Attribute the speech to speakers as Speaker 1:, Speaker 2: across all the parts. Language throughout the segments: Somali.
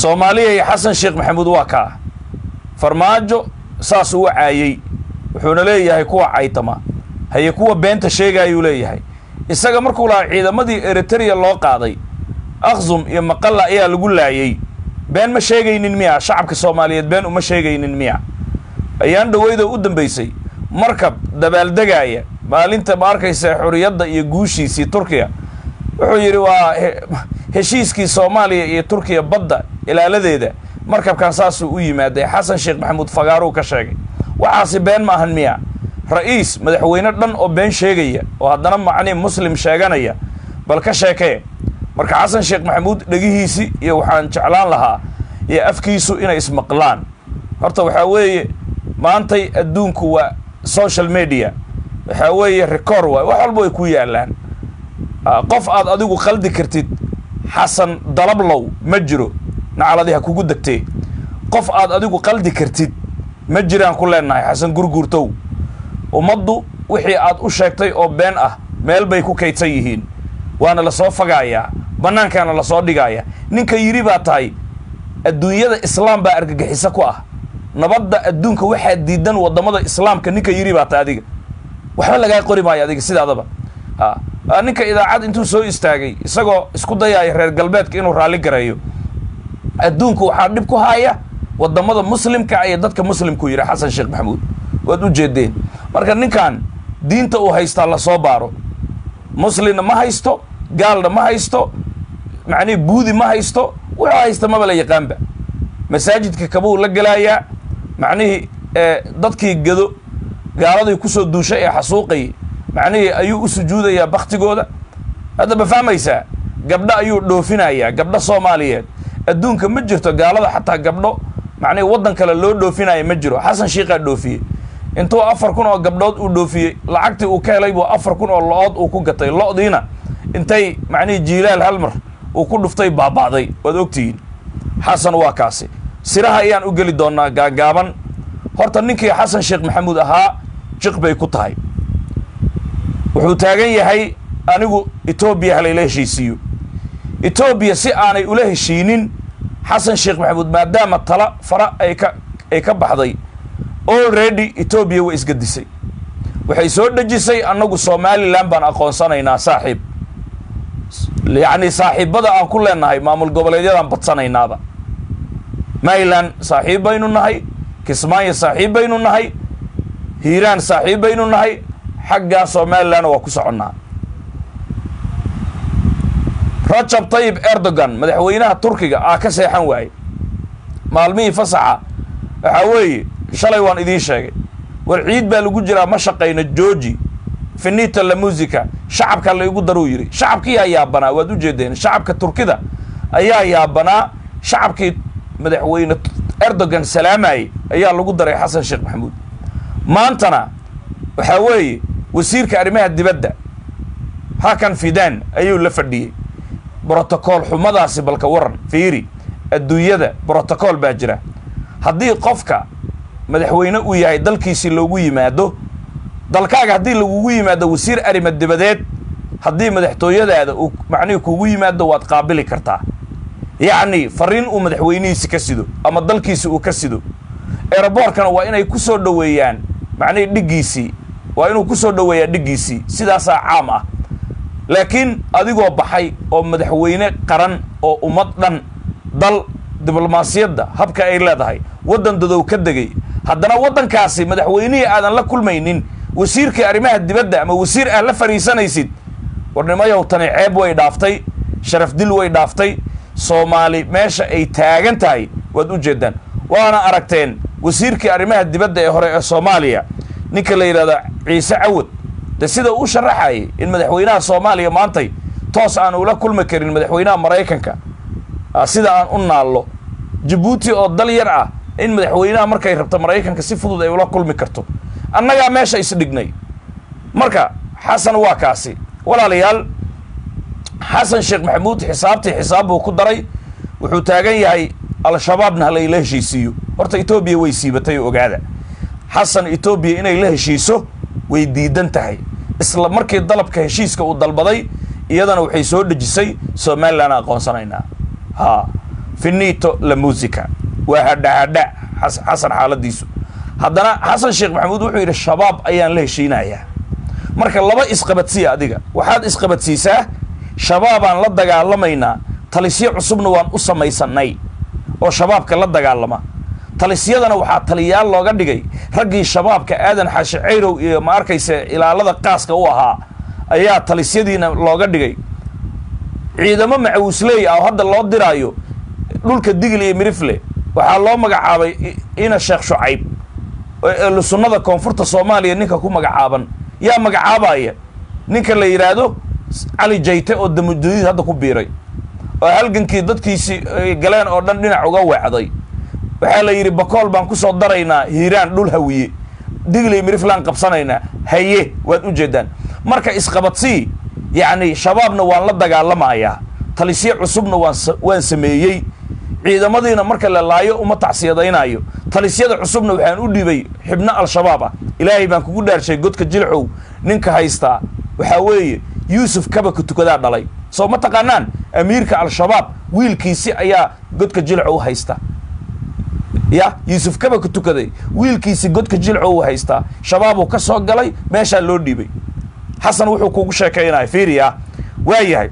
Speaker 1: soomaaliya iyo xasan sheekh maxamuud waa kaa farmaajo saas uu caayey wuxuuna leeyahay kuwa caytama haye kuwa beenta sheegaayuu leeyahay isaga markuu lahaa ciidamadii eritrea loo qaaday akhsum iyo maqalla ayaa lagu laayey been ma sheegaynin miya shacabka soomaaliyeed been uma sheegaynin miya ayaan dhaweydo u dambaysay markab dabaaldegaaya maalinta ma arkaysa xuriyadda iyo guushiisii turkiya wuxuu yidhi waa heshiiskii soomaaliya iyo turkiya badda ilaaladeeda markabkan saasuu u yimaaday xasan sheekh maxamuud fagaaruu ka sheegay waxaasi been ma ahan miya ra-iis madaxweyne dhan oo been sheegaya oo haddana macnii muslim sheeganaya bal ka sheekee marka xasan sheekh maxamuud dhegihiisi iyo waxaan jeclaan lahaa iyo afkiisu inay ismaqlaan horta waxaa weeye maantay adduunku waa social media waxaa weeye record waay wax walba way ku yaalaan qof aad adigu qaldi kartid xasan dalablow ma jiro nacaladi ha kugu degtee qof aad adigu qaldi kartid ma jiraan ku leenahay xasan gurguurtow ummaddu wixii aad u sheegtay oo been ah meel bay ku kaydsan yihiin waana lasoo fagaayaa bannaankaana lasoo dhigaaya ninka yidhi baa tahay adduunyada islaam baa argagixiso ku ah nabadda adduunka waxaa diidan waddamada islaamka ninka yidhi baa tahay adiga waxba lagaa qori maayo adiga sidaadaba a ninka idaacad intuu soo istaagay isagoo isku dayaaya reer galbeedka inuu raalli gareeyo adduunka waxaa dhib ku haya waddamada muslimka iyo dadka muslimkuu yidhi xasan sheekh maxamuud waad u jeedeen marka ninkan diinta uu haystaa lasoo baaro muslimna ma haysto gaalna ma haysto macnihi buudi ma haysto wuxuu haysta maba la yaqaanba masaajidka kabuu la gelaayaa macnihii dadkii gado gaaladay kusoo duushay ee xasuuqay macnihii ayuu u sujuudayaa baktigooda hadda ma fahmaysaa gabdho ayuu dhoofinayaa gabdho soomaaliyeed adduunka ma jirto gaalada xataa gabdho macnihi waddan kale loo dhoofinaya ma jiro xasan shiikaa dhoofiyey intuu afar kun oo gabdhood uu dhoofiyey lacagtii uu ka helay buu afar kun oo lo-ood uu ku gatay lo-diina intay macnihii jiilaal hal mar uu ku dhuftay baaba'day waad ogtihiin xasan waa kaasi siraha ayaan u geli doonaa gaagaaban horta ninkii xasan sheekh maxamuud ahaa jiq bay ku tahay wuxuu taagan yahay anigu etoobiya halayla heshiisiiyo etoobiya si aanay ula heshiinin xasan sheekh maxamuud maadaama tala fara ay ka ay ka baxday already etoobiya way isgadisay waxay soo dhejisay annagu somalilan baan aqoonsanaynaa saaxiib yacni saaxiibada aan ku leenahay maamul goboleedyadaan badsanaynaaba maryland saaxiib baynu nahay kismaayo saaxiib baynu nahay hiiraan saaxiib baynu nahay xaggaa somalilanna waa ku soconnaa rajab tayib erdogan madaxweynaha turkiga aa ka seexan waaye maalmihii fasaxa waxaa weeye shalay waan idiin sheegay war ciid baa lagu jiraa ma shaqayno georgi finita la musica shacabka laygu daruu yidhi shacabkiyaa yaabanaa waad u jeedeen shacabka turkida ayaa yaabanaa shacabkii madaxweyne erdogan salaamayey ayaa lagu daray xasan sheekh maxamuud maantana waxaa weeye wasiirka arrimaha dibadda hakan fidan ayuu la fadhiyey brotocool xumadaasi balka waran fiiri adduunyada brotocool baa jira haddii qofka madaxweyne uu yahay dalkiisii loogu yimaado dalkaaga haddii lagugu yimaado wasiir arrima dibadeed haddii madaxtooyadaada uu macnihi kugu yimaado waad qaabili kartaa yacni fariin uu madaxweynihiisi ka sido ama dalkiisi uu ka sido eroboorkana waa inay ku soo dhoweeyaan macnihii dhiggiisii waa inuu ku soo dhoweeyaa dhiggiisii sidaasaa caam ah laakiin adigoo baxay oo madaxweyne qaran oo ummad dhan dal diblomaasiyadda habka ay leedahay waddan dadow ka degay haddana waddankaasi madaxweynihii aadan la kulmaynin wasiirkii arrimaha dibadda ama wasiir aad la fadhiisanaysid warnimayow tani ceeb way dhaaftay sharaf dil way dhaaftay soomaali meesha ay taagan tahay waad u jeedaan waana aragteen wasiirkii arrimaha dibadda ee hore ee soomaaliya ninka la yidhahda ciise cawad de sida uu sharaxayay in madaxweynaha soomaaliya maantay toos aan ula kulmi karin madaxweynaha maraykanka sida aan u naallo jabuuti oo dal yar ah in madaxweynaha markay rabto maraykanka si fudud ay ula kulmi karto annagaa meesha isdhignay marka xasan waa kaasi walaalayaal xasan sheekh maxamuud xisaabtii xisaab buu ku daray wuxuu taagan yahay al-shabaabna halayla heshiisiiyo horta etoobiya way siibatay oo ogaada xasan etoobiya inay la heshiiso way diidan tahay isla markii dalabka heshiiska uu dalbaday iyadana waxay soo dhejisay somalilan aqoonsanaynaa ha finito la musica waa hadhahadha xasan xaaladiisu haddana xasan sheekh maxamuud wuxuu yidhi shabaab ayaan la heshiinayaa marka laba isqabadsiya adiga waxaad isqabadsiisaa shabaabaan la dagaalamaynaa talisyo cusubna waan u samaysanay oo shabaabka la dagaalama talisyadana waxaa taliyaal looga dhigay raggii shabaabka aadan xaashi cayrow iyo ma arkayse ilaalada qaaska u ahaa ayaa talisyadiina looga dhigay ciidamo macawisley ah oo hadda loo diraayo dhulka digil iyo mirifle waxaa loo magacaabay ina sheekh shucayb ehlu sunnada koonfurta soomaaliya ninka ku magacaaban yaa magacaabaya ninka la yidhaahdo cali jayte oo damudadiid hadda ku biiray oo halgankii dadkiisii galeen oo dhan dhinac uga weecday waxaa la yidhi bakool baan kusoo daraynaa hiiraan dhul hawiye digley miriflaan qabsanaynaa haye waad u jeedaan marka isqabadsii yacni shabaabna waan la dagaalamayaa talisyo cusubna waan waan sameeyey ciidamadiina marka la laayo uma tacsiyadaynayo talisyada cusubna waxaan u dhibay xibno al-shabaab ah ilaahay baan kugu dhaarshay godka jilcow ninka haystaa waxaa weeye yuusuf kabaka tukadaa dhalay soo ma taqaanaan amiirka al-shabaab wiilkiisi ayaa godka jilcow haysta ya yuusuf kabaka tukaday wiilkiisi godka jilcow haystaa shabaabuu ka soo galay meeshaa loo dhiibay xasan wuxuu kugu sheekaynaya fiiriya waa yahay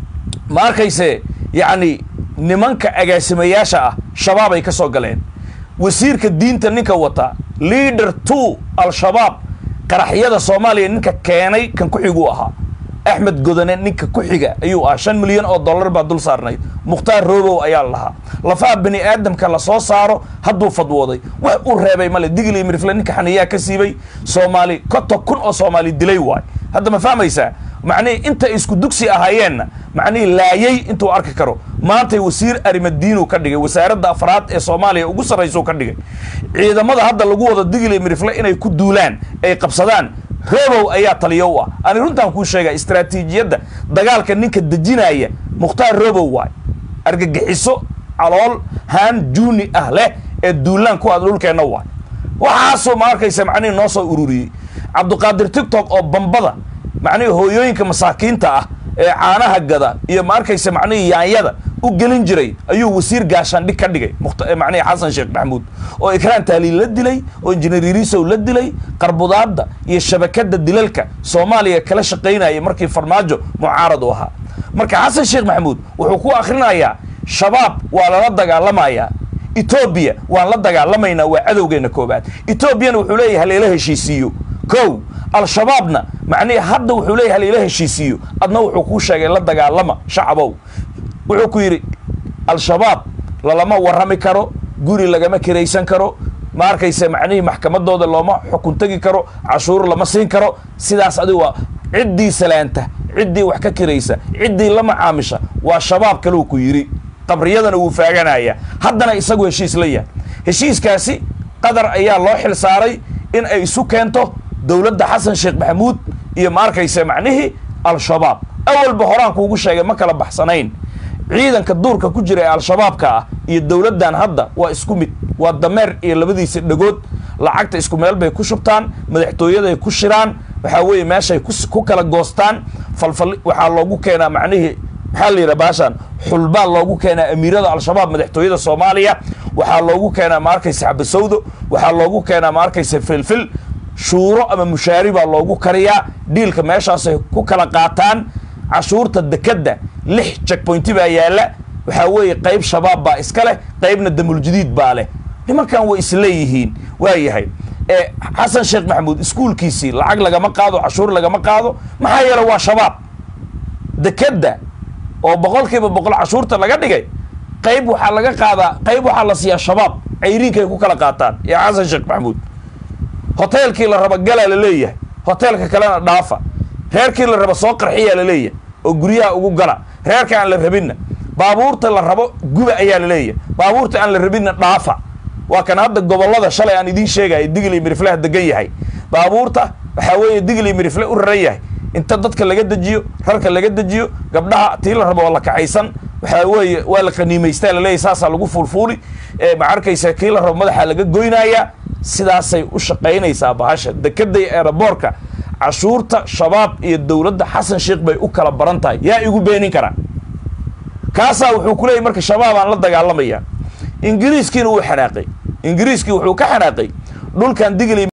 Speaker 1: ma arkayse yacni nimanka agaasimayaasha ah shabaabay ka soo galeen wasiirka diinta ninka wata leader two al-shabaab qaraxyada soomaaliya ninka keenay kan ku-xiguu ahaa axmed godane ninka ku xiga ayuu ah shan milyan oo dollar baa dul saarnayd mukhtaar roobow ayaa lahaa lafaha bani aadamka la soo saaro hadduu fadwooday wax u reebay male digli mirifle ninka xaniyaa ka siibay soomaali konton kun oo soomaali dilay waay hadda ma fahmaysaa macnihii intay isku dugsi ahaayeenna macnihii laayay intuu arki karo maantay wasiir arimadiinuu ka dhigay wasaaradda afraad ee soomaaliya ugu sarraysuu ka dhigay ciidamada hadda lagu wado digli mirifle inay ku duulaan ay qabsadaan roobow ayaa taliyo u ah ani runtaan kuu sheegaa istraatiijiyadda dagaalka ninka dejinaya mukhtaar roobow waay argagixiso calool haan juuni ah leh ee duulaan ku aada dhulkeenna waay waxaasoo ma arkaysa macnihii noo soo ururiyey cabduqaadir tictok oo bambada macnihii hooyooyinka masaakiinta ah ee caanaha gada iyo ma arkaysa macnihii yaanyada u gelin jiray ayuu wasiir gaashaandhig ka dhigay macnihii xasan sheekh maxamuud oo ikraan taaliil la dilay oo injineer yariisow la dilay qarbudaadda iyo shabakadda dilalka soomaaliya kala shaqaynayay markii farmaajo mucaarad u ahaa marka xasan sheekh maxamuud wuxuu ku akhrinayaa shabaab waa lala dagaalamayaa etoobiya waan la dagaalamaynaa waa cadowgeena koobaad etoobiyana wuxuu leeyahay haleela heshiisiiyo kow al-shabaabna macnihi hadda wuxuu leeyahay haleela heshiisiiyo adna wuxuu kuu sheegay la dagaalama shacabow wuxuu ku yidhi al-shabaab lalama warrami karo guri lagama kiraysan karo ma arkaysa macnihii maxkamadooda looma xukun tegi karo cashuur lama siin karo sidaas adigu waa ciddii salaanta ciddii wax ka kiraysa ciddii la macaamisha waa shabaab kaleu ku yidhi qabriyadana wuu faaganaya haddana isagu heshiis la yahay heshiiskaasi qatar ayaa loo xil saaray in ay isu keento dowladda xasan sheekh maxamuud iyo ma arkaysa macnihii al-shabaab awalba horaan kuugu sheegay ma kala baxsanayn ciidanka duurka ku jira ee al-shabaabka ah iyo dowladdan hadda waa isku mid waa dameer iyo labadiisa dhagood lacagta isku meel bay ku shubtaan madaxtooyaday ku shiraan waxaa weeye meeshay ku kala goostaan falfal waxaa loogu keenaa macnihii maxaa la yidhaha baashaan xulbaa loogu keenaa amiirada al-shabaab madaxtooyada soomaaliya waxaa loogu keenaa ma arkaysa xabasawdo waxaa loogu keenaa ma arkaysa filfil shuuro ama mushaari baa loogu kariyaa dhiilka meeshaasay ku kala qaataan cashuurta dekedda lix checkpointi baa yaalla waxaa weeye qayb shabaab baa iska leh qaybna damuljadiid baa leh nimankan way isleeyihiin waa yahay ee xasan sheekh maxamuud iskuulkiisii lacag lagama qaado cashuur lagama qaado maxaa yeele waa shabaab dekedda oo boqol kiiba boqol cashuurta laga dhigay qayb waxaa laga qaadaa qayb waxaa la siiyaa shabaab cayriinkay ku kala qaataan iyo xasan sheekh maxamuud hoteelkii la raba galaa la leeyahay hoteelka kalena dhaafa reerkii la raba soo qarxiyaa la leeyahay oo guryaha ugu gala reerka aan la rabinna baabuurta la rabo guba ayaa la leeyahay baabuurta aan la rabinna dhaafa waa kan hadda gobollada shalay aan idiin sheegaya digli mirifleha degan yahay baabuurta waxaa weeye digli mirifle u raran yahay inta dadka laga dejiyo rarka laga dejiyo gabdhaha tii la rabo oo la kaxaysan waxaa weeye waa la qaniimaystaa laleeyahy saasaa lagu fuulfuuli ma arkaysa kii la rabo madaxa laga goynayaa sidaasay u shaqaynaysaa bahasha dekeday eeraboorka cashuurta shabaab iyo dowladda xasan sheekh bay u kala baran tahay yaa igu beenin karaa kaasaa wuxuu ku leeyay marka shabaabaan la dagaalamaya ingiriiskiina wuu xanaaqay ingiriiskii wuxuu ka xanaaqay dhulkan digli